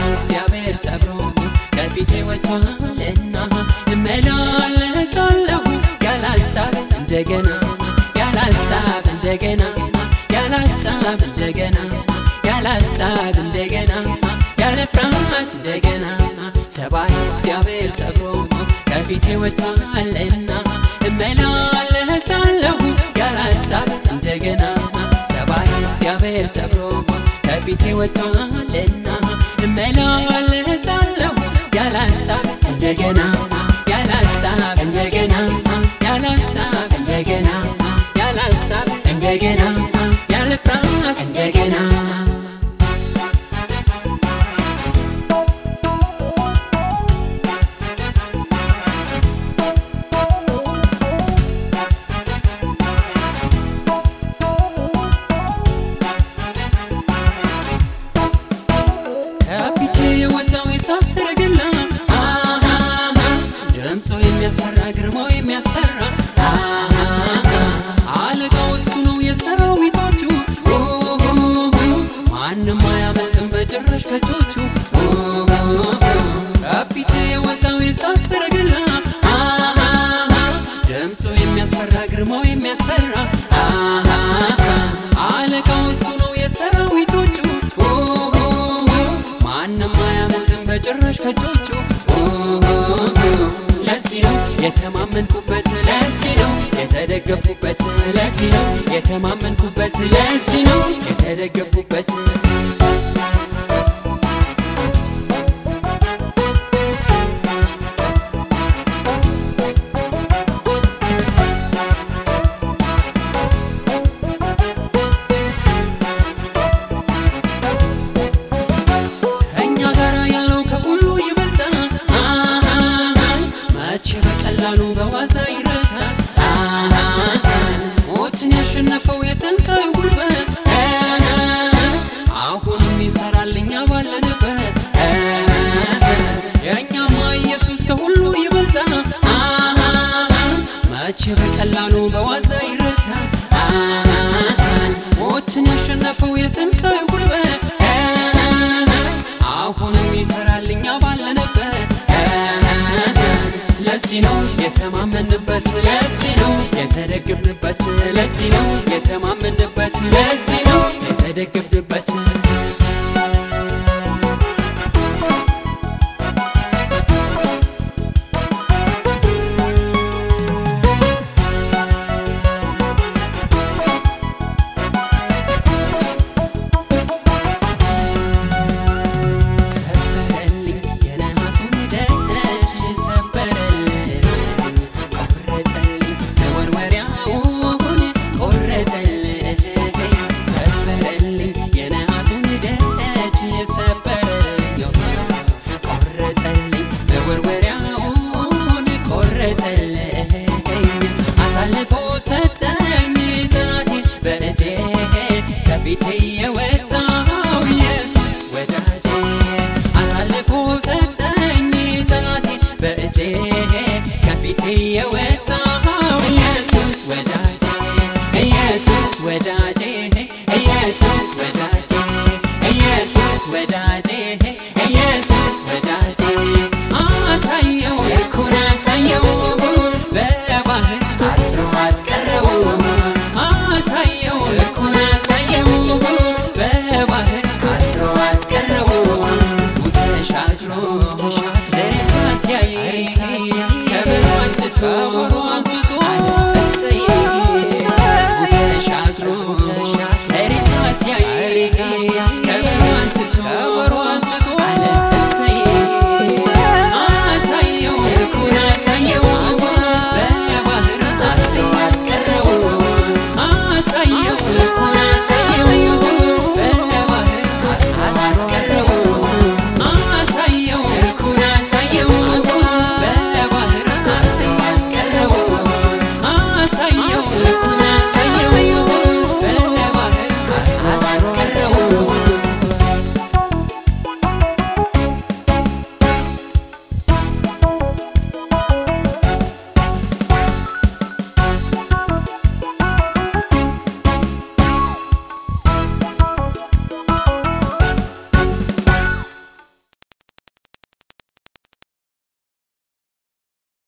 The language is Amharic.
እግዚአብሔር ሰብሮ ከፊቴ ወጥቷልና እመላለሳለሁ ያለ ሀሳብ እንደገና ያለ ሀሳብ እንደገና ያለ ሀሳብ እንደገና ያለ ሀሳብ እንደገና ያለ ፍርሃት እንደገና ሰባይ እግዚአብሔር ሰብሮ ከፊቴ ወጥቷልና እመላለሳለሁ ያለ ሀሳብ እንደገና ሰባይ እግዚአብሔር ሰብሮ ከፊቴ ወጥቷልና እመላለሳለሁ ያለ ሀሳብ እንደገና ያለ ሀሳብ እንደገና ያለ ሀሳብ እንደገና ያለ ሀሳብ እንደገና ያለ ፍርሃት እንደገና ከፊቴ የወጣው የእሳት ሰረገላ ድምፁ የሚያስፈራ ግርማው የሚያስፈራ አለቃው እሱ ነው የሰራዊቶቹ ማንም አያመልጥም በጭራሽ ከእጆቹ ከፊቴ የወጣው የእሳት ሰረገላ ድምፁ የሚያስፈራ ግርማው የሚያስፈራ አለቃው እሱ ነው የሰራዊቶቹ ማንም አያመልጥም በጭራሽ ከእጆቹ ለዚህ ነው የተማመንኩበት ለዚህ ነው የተደገፍኩበት ለዚህ ነው የተማመንኩበት ለዚህ ነው የተደገፍኩበት ከእኛ ጋር ያለው ከሁሉ ይበልጣል መቼ በቀላሉ በዋዛ ይረታል ሞትን ያሸነፈው የትንሣኤው ጉልበት አሁንም ይሰራል እኛ ባለንበት የእኛማ ኢየሱስ ከሁሉ ይበልጣል መቼ በቀላሉ በዋዛ ይረታል ሞትን ያሸነፈው የትንሣኤው ጉልበት አሁንም ይሰራል እኛ ባለንበት ለዚህ ነው የተማመንበት ለዚህ ነው የተደግፍንበት ለዚህ ነው የተማመንበት ለዚህ ነው የተደግፍንበት ሰበረልኝ የነሐሱን ደጅ ሰበረልኝ ቆረጠልኝ መወርወሪያውን ቆረጠልኝ ሰበረልኝ የነሐሱን ደጅ ሰበረልኝ ቆረጠልኝ መወርወሪያውን ቆረጠልኝ አሳልፎ ሰጠኝ ጠላቴን በእጄ ከፊቴ የወጣው ኢየሱስ ወዳጄ አሳልፎ ሰጠኝ ጠላቴን በእጄ ከፊቴ የወጣው ኢየሱስ ወዳጄ ኢየሱስ ወዳጄ ኢየሱስ ወዳጄ ኢየሱስ ወዳጄ ኢየሱስ ወዳጄ አሳየው ልኩን አሳየው በባህር አስሮ አስቀረው አሳየው ልኩን አሳየው በባህር አስሮ አስቀረው ሕዝቡ ተሻግሮ ለሬሳ ሲያይ ከበሮ አንስቶ አንስቶ እሰይ ሕዝቡ ተሻግሮ ለሬሳ ሲያይ ከበሮ አንስቶ